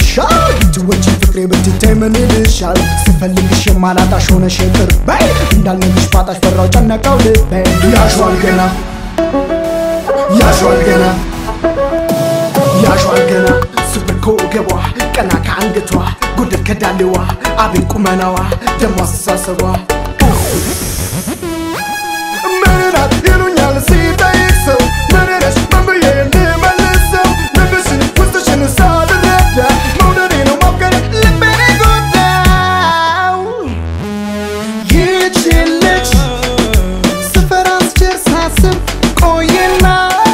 ይሻል ትወጪ ፍቅሬ ብትታይ ምን ይልሻል ስፈልግሽ የማላጣሽ ሆነሽ ቅርቤ እንዳልነግሽ ባጣሽ ፈራው ጨነቀው ልቤ ያሸዋል ገና ያሸዋል ገና ያሸዋል ገና ስብር ከወገቧ ቀና ከአንገቷ ጉድር ከዳሌዋ አቤት ቁመናዋ ደሞ አስተሳሰቧ ምንናት ይሉኛል ሲጠይቅ ሰው ምንነሽ ምን ብዬ እንድመልሰው ልብሽን ውስጥሽን ሳልረዳ መውደዴ ነው ማፍቀር ልቤን ጎዳው ይህችን ልጅ ስፈራ ስችር ሳስብ ቆየና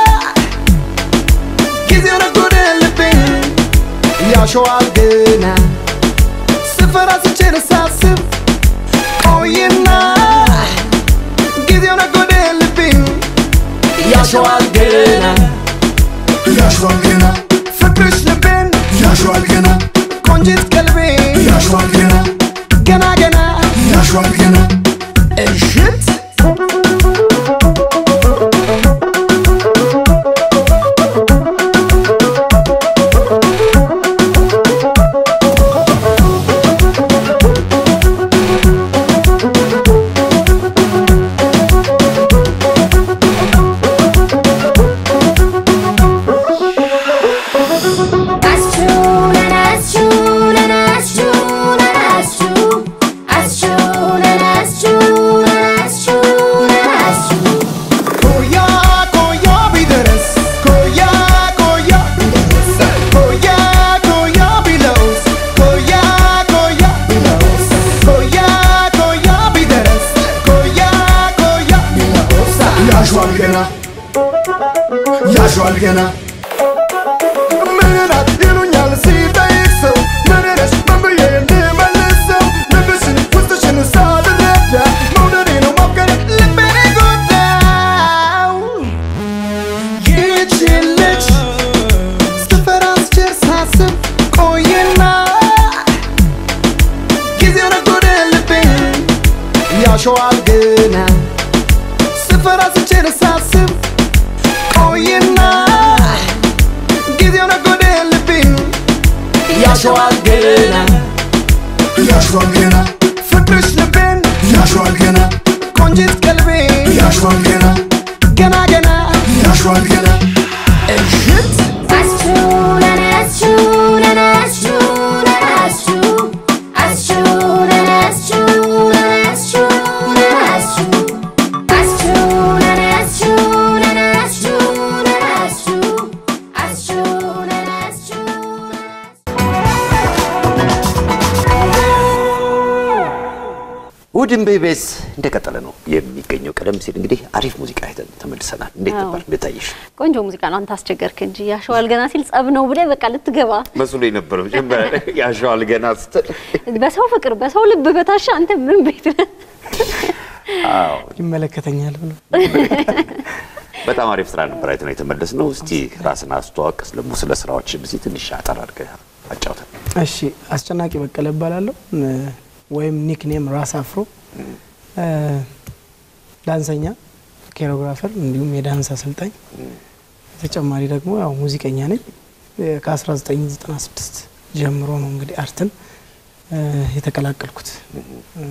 ጊዜው ነጎደ ልቤን ያሸዋል ገና ስፈራ ስችር ሳስብ ቆየና ጊዜው ነጎደ ልቤን ያሸዋል ገና ያሸዋል ገና ፍቅርሽ ልቤን ያሸዋል ገና ቆንጂት ቀልቤ ያሸዋል ገና ገና ገና ያሸዋል ገና እሽት That's true, and that's true, and that's true, and that's true. That's true, and that's true, and that's true, and that's true. ኮያ ኮያ ቢደረስ ኮያ ኮያ ቢደረስ ኮያ ኮያ ቢለውስ ኮያ ኮያ ቢለውስ ኮያ ኮያ ቢደረስ ኮያ ኮያ ቢለውስ ያሸዋል ገና ያሸዋል ገና ምንናት ይሉኛል ሲጠይቅ ሰው ምንነሽ ምን ብዬ እንድመልሰው ልብሽን ውስጥሽን ሳልረዳ መውደዴ ነው ማፍቀር ልቤን ጎዳው ይህችን ልጅ ስትፈራ ስችር ሳስብ ቆየና ጊዜው ነጎደ ልቤን ያሸዋል ገና ስፈራ ስችር ሳስብ ቆየና ጊዜው ነጎደ ልቤን ያሸዋል ገና ያሸዋል ገና ፍቅርሽ ልቤን ያሸዋል ገና ቆንጂት ቀልቤ ያሸዋል ገና ገና ገና ያሸዋል ገና እሽት That's true, and that's true, and that's true, and that's true. That's true, and that's true, and that's true, and that's true. That's true, and that's true, and that's true, and that's true. That's true, and that's true, and that's ውድን ቤቤስ እንደቀጠለ ነው የሚገኘው። ቀደም ሲል እንግዲህ አሪፍ ሙዚቃ አይተን ተመልሰናል። እንዴት አዎ። ነበር? እንዴት ታየሽ? ቆንጆ ሙዚቃ ነው። አንተ አስቸገርክ እንጂ ያሸዋል ገና ሲል ጸብ ነው ብለህ በቃ ልትገባ መስሎ የነበረው መጀመሪያ ላይ ያሸዋል ገና ስትል በሰው ፍቅር በሰው ልብ በታሻ አንተ ምን ቤት ነህ? አዎ፣ ይመለከተኛል ብሎ በጣም አሪፍ ስራ ነበር አይተን የተመለስ ነው። እስቲ ራስን አስተዋወቅ፣ ደግሞ ስለ ስራዎች ብሲ ትንሽ አጠር አድርገህ አጫውተን። እሺ አስጨናቂ በቀለ እባላለሁ እ፣ ወይም ኒክኔም ራስ አፍሮ እ፣ ዳንሰኛ፣ ኮሪዮግራፈር እንዲሁም የዳንስ አሰልጣኝ ተጨማሪ ደግሞ ያው ሙዚቀኛ ነኝ። እ፣ ከ1996 ጀምሮ ነው እንግዲህ አርትን እ፣ የተቀላቀልኩት። እ፣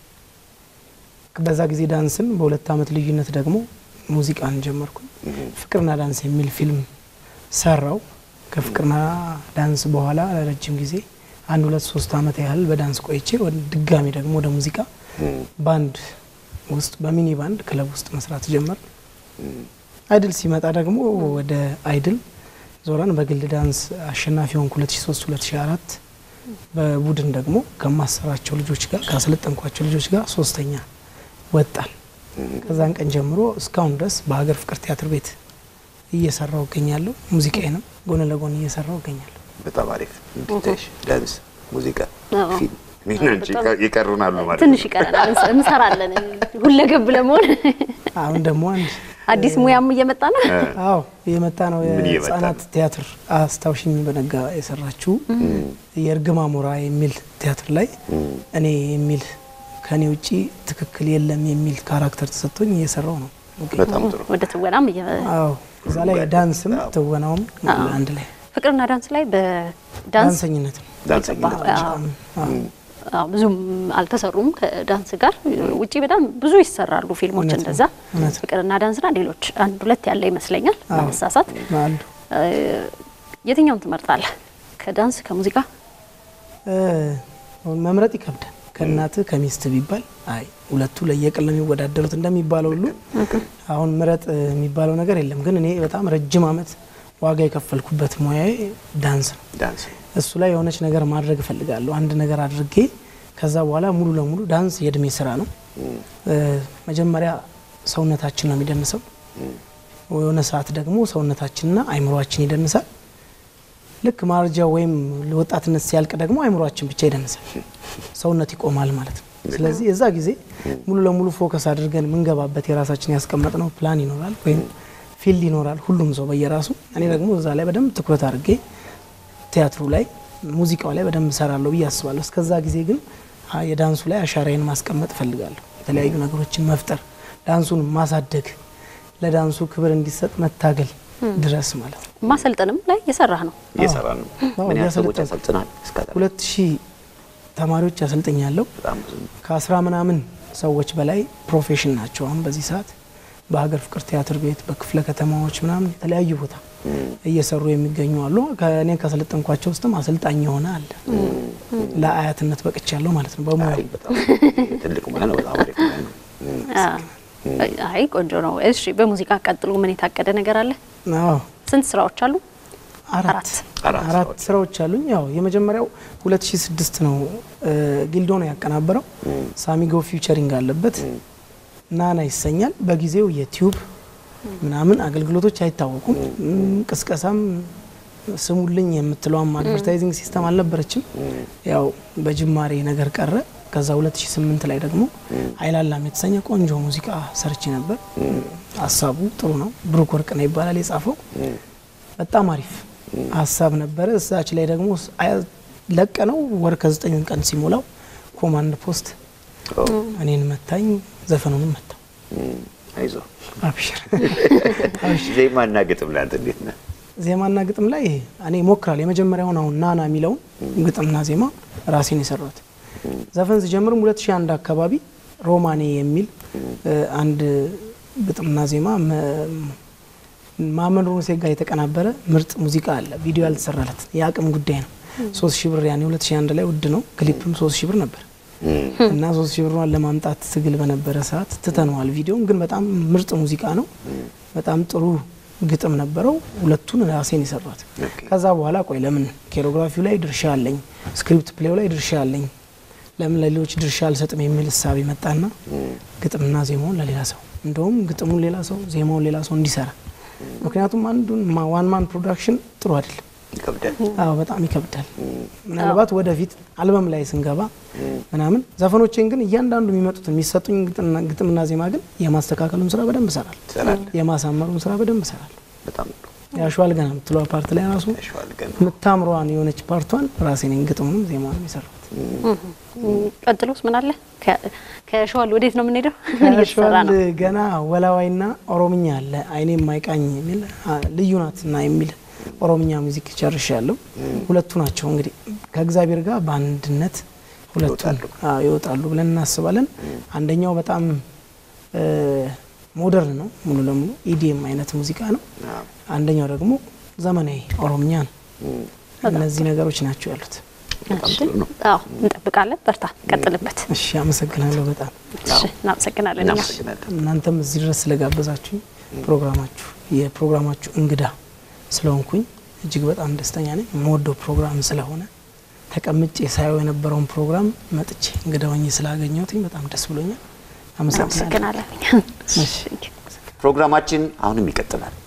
በዛ ጊዜ ዳንስን በሁለት አመት ልዩነት ደግሞ ሙዚቃን ጀመርኩ። ፍቅርና ዳንስ የሚል ፊልም ሰራው። ከፍቅርና ዳንስ በኋላ ለረጅም ጊዜ አንድ ሁለት ሶስት አመት ያህል በዳንስ ቆይቼ ወደ ድጋሚ ደግሞ ወደ ሙዚቃ ባንድ ውስጥ በሚኒ ባንድ ክለብ ውስጥ መስራት ጀመር። አይድል ሲመጣ ደግሞ ወደ አይድል ዞረን በግል ዳንስ አሸናፊ ሆንኩ 2003 2004 በቡድን ደግሞ ከማሰራቸው ልጆች ጋር ካሰለጠንኳቸው ልጆች ጋር ሶስተኛ ወጣል። ከዛን ቀን ጀምሮ እስካሁን ድረስ በሀገር ፍቅር ቲያትር ቤት እየሰራው እገኛለሁ። ሙዚቃዬንም ጎን ለጎን እየሰራው እገኛለሁ። በጣም አሪፍ እንዲታይሽ ዳንስ፣ ሙዚቃ፣ አዎ። ፊልም እኔና አንቺ በጣም ይቀሩናሉ ማለት ትንሽ ነው። ይቀረናል፣ እንሰ- እንሰራለን ሁለገብ ለመሆን አሁን ደግሞ አንድ አዲስ ሙያም እየመጣ ነው። አዎ የመጣ ነው ምን እየመጣ የህጻናት ነው? ቲያትር አስታውሽኝ በነጋ የሰራችው የእርግማ ሞራ የሚል ቲያትር ላይ እኔ የሚል ከኔ ውጪ ትክክል የለም የሚል ካራክተር ተሰጥቶኝ እየሰራው ነው። በጣም ጥሩ። ወደ ትወናም እየ አዎ እዛ ላይ ዳንስም ትወናውም አዎ። አንድ ላይ ፍቅርና ዳንስ ላይ በዳንስ ዳንሰኝነት ነው። ዳንሰኝነት አዎ። ብቻ። አዎ። አዎ፣ ብዙም አልተሰሩም ከዳንስ ጋር ውጪ በጣም ብዙ ይሰራሉ ፊልሞች እውነት ነው፣ እንደዛ እውነት ነው። ፍቅርና ዳንስና ሌሎች አንድ ሁለት ያለ ይመስለኛል አዎ። መሳሳት አሉ የትኛውን ትመርጣለህ ከዳንስ ከሙዚቃ እ፣ መምረጥ ይከብዳል። ከእናትህ ከሚስት ቢባል አይ ሁለቱ ለየቅል ነው የሚወዳደሩት እንደሚባለው ሁሉ አሁን ምረጥ የሚባለው ነገር የለም። ግን እኔ በጣም ረጅም ዓመት ዋጋ የከፈልኩበት ሙያዬ ዳንስ ነው። ዳንስ እሱ ላይ የሆነች ነገር ማድረግ እፈልጋለሁ። አንድ ነገር አድርጌ ከዛ በኋላ ሙሉ ለሙሉ ዳንስ የእድሜ ስራ ነው። እ፣ መጀመሪያ ሰውነታችን ነው የሚደንሰው። የሆነ ሰዓት ደግሞ ሰውነታችንና አይምሯችን ይደንሳል። ልክ ማርጃ ወይም ወጣትነት ሲያልቅ ደግሞ አይምሯችን ብቻ ይደንሳል፣ ሰውነት ይቆማል ማለት ነው። ስለዚህ የዛ ጊዜ ሙሉ ለሙሉ ፎከስ አድርገን የምንገባበት የራሳችን ያስቀመጥነው ፕላን ይኖራል ወይም ፊልድ ይኖራል፣ ሁሉም ሰው በየራሱ። እኔ ደግሞ እዛ ላይ በደንብ ትኩረት አድርጌ ቲያትሩ ላይ ሙዚቃው ላይ በደንብ እሰራለሁ ብዬ አስባለሁ። እስከዛ ጊዜ ግን አ- የዳንሱ ላይ አሻራዬን ማስቀመጥ እፈልጋለሁ። የተለያዩ ነገሮችን መፍጠር፣ ዳንሱን ማሳደግ፣ ለዳንሱ ክብር እንዲሰጥ መታገል ድረስ ማለት ነው። ማሰልጠንም ላይ የሰራህ ነው እየሰራ ነው። አዎ፣ ምን ያህል ሰዎች እያሰለጠንኩ። ያሰልጥናል? እስከ ሁለት ሺህ ተማሪዎች ያሰልጠኛለሁ። በጣም ብዙ ነው። ከአስራ ምናምን ሰዎች በላይ ፕሮፌሽን ናቸው። አሁን በዚህ ሰዓት በሀገር ፍቅር ቲያትር ቤት በክፍለ ከተማዎች ምናምን የተለያዩ ቦታ እየሰሩ የሚገኙ አሉ። ከእኔ ካሰለጠንኳቸው ውስጥም አሰልጣኝ የሆነ አለ። ለአያትነት በቅቻለሁ ማለት ነው በሙያ አይ በጣም ትልቅ ሙያ ነው። በጣም አሪፍ ሙያ ነው። አይ ቆንጆ ነው እሺ በሙዚቃ ቀጥሎ ምን የታቀደ ነገር አለ አዎ ስንት ስራዎች አሉ አራት አራት። አራት አራት ስራዎች። ስራዎች አሉኝ። ያው የመጀመሪያው 2006 ነው እ፣ ጊልዶ ነው ያቀናበረው። ሳሚጎ ፊውቸሪንግ አለበት። ናና ይሰኛል። በጊዜው የቲዩብ ምናምን አገልግሎቶች አይታወቁም። እም፣ ቅስቀሳም ስሙልኝ የምትለውም አድቨርታይዚንግ ሲስተም አልነበረችም። ያው በጅማሬ ነገር ቀረ። ከዛ 2008 ላይ ደግሞ አይላላም የተሰኘ ቆንጆ ሙዚቃ ሰርቼ ነበር። ሀሳቡ ጥሩ ነው። ብሩክ ወርቅነህ ይባላል የጻፈው። በጣም አሪፍ ሀሳብ ነበረ። እዛች ላይ ደግሞ ለቀነው ወር ከዘጠኝ ቀን ሲሞላው ኮማንድ ፖስት እኔን መታኝ፣ ዘፈኑንም መታው። እም፣ አይዞህ አብሽር ዜማና ግጥም ላይ አንተ እንዴት ነህ? ዜማና ግጥም ላይ እኔ ሞክራል። የመጀመሪያውን አሁን ናና የሚለውን ግጥምና ዜማ ራሴን የሰራሁት ዘፈን ሲጀምርም 2001 አካባቢ ሮማኔ የሚል እ፣ አንድ ግጥምና ዜማ መ- ማመን ሩንሴ ጋር የተቀናበረ ምርጥ ሙዚቃ አለ። ቪዲዮ ያልተሰራለት የአቅም ጉዳይ ነው። ሶስት ሺህ ብር ያኔ 2001 ላይ ውድ ነው። ክሊፕም ሶስት ሺህ ብር ነበር እና ሶስት ሺህ ብሯን ለማምጣት ትግል በነበረ ሰዓት ትተነዋል። ቪዲዮን ግን በጣም ምርጥ ሙዚቃ ነው። በጣም ጥሩ ግጥም ነበረው። ሁለቱን ራሴን የሰራት። ኦኬ። ከዛ በኋላ ቆይ ለምን ኬሮግራፊው ላይ ድርሻ አለኝ፣ ስክሪፕት ፕሌው ላይ ድርሻ አለኝ፣ ለምን ለሌሎች ድርሻ አልሰጥም የሚል እሳቤ መጣና ግጥምና ዜማውን ለሌላ ሰው እንደውም ግጥሙን ሌላ ሰው ዜማውን ሌላ ሰው እንዲሰራ ምክንያቱም አንዱን ዋን ማን ፕሮዳክሽን ጥሩ አይደለም። ይከብዳል። አዎ በጣም ይከብዳል። ምናልባት ወደፊት አልበም ላይ ስንገባ ምናምን ዘፈኖቼን ግን እያንዳንዱ የሚመጡትን የሚሰጡኝ ግጥምና- ግጥምና ዜማ ግን የማስተካከሉን ስራ በደንብ እሰራለሁ። ትሰራለህ። የማሳመሩን ስራ በደንብ እሰራለሁ። በጣም ጥሩ። ያሸዋል ገና የምትለዋ ፓርት ላይ ራሱ ያሸዋል ገና። የምታምሯን የሆነች ፓርቷን ራሴ ነኝ ግጥሙንም ዜማንም የሰራሁት። ቀጥሎስ ምን አለ ከ- ከሸዋል ወዴት ነው የምንሄደው ምን እየተሰራ ያሸዋል ነው ገና ወላዋይና ኦሮምኛ አለ አይኔ የማይቃኝ የሚል አ፣ ልዩ ናትና የሚል ኦሮምኛ ሙዚክ ጨርሻለሁ። ሁለቱ ናቸው እንግዲህ ከእግዚአብሔር ጋር በአንድነት ሁለቱ ይወጣሉ። አዎ፣ ይወጣሉ ብለን እናስባለን። አንደኛው በጣም እ፣ ሞደርን ነው ሙሉ ለሙሉ ኢዲኤም አይነት ሙዚቃ ነው። አዎ። አንደኛው ደግሞ ዘመናዊ ኦሮምኛ ነው። እም፣ እነዚህ ነገሮች ናቸው ያሉት። በጣም እሺ ጥሩ ነው። አዎ እንጠብቃለን በርታ ቀጥልበት እሺ፣ አመሰግናለሁ በጣም እሺ እናመሰግናለን እኛ እናመሰግናለን። እናንተም እዚህ ድረስ ስለጋበዛችሁኝ ፕሮግራማችሁ የፕሮግራማችሁ እንግዳ ስለሆንኩኝ እጅግ በጣም ደስተኛ ነኝ። የምወደው ፕሮግራም ስለሆነ ተቀምጬ ሳየው የነበረውን ፕሮግራም መጥቼ እንግዳ ሆኜ ስላገኘሁትኝ በጣም ደስ ብሎኛል። አመሰግናለሁ። እናመሰግናለን እኛ እሺ። ፕሮግራማችን አሁንም ይቀጥላል።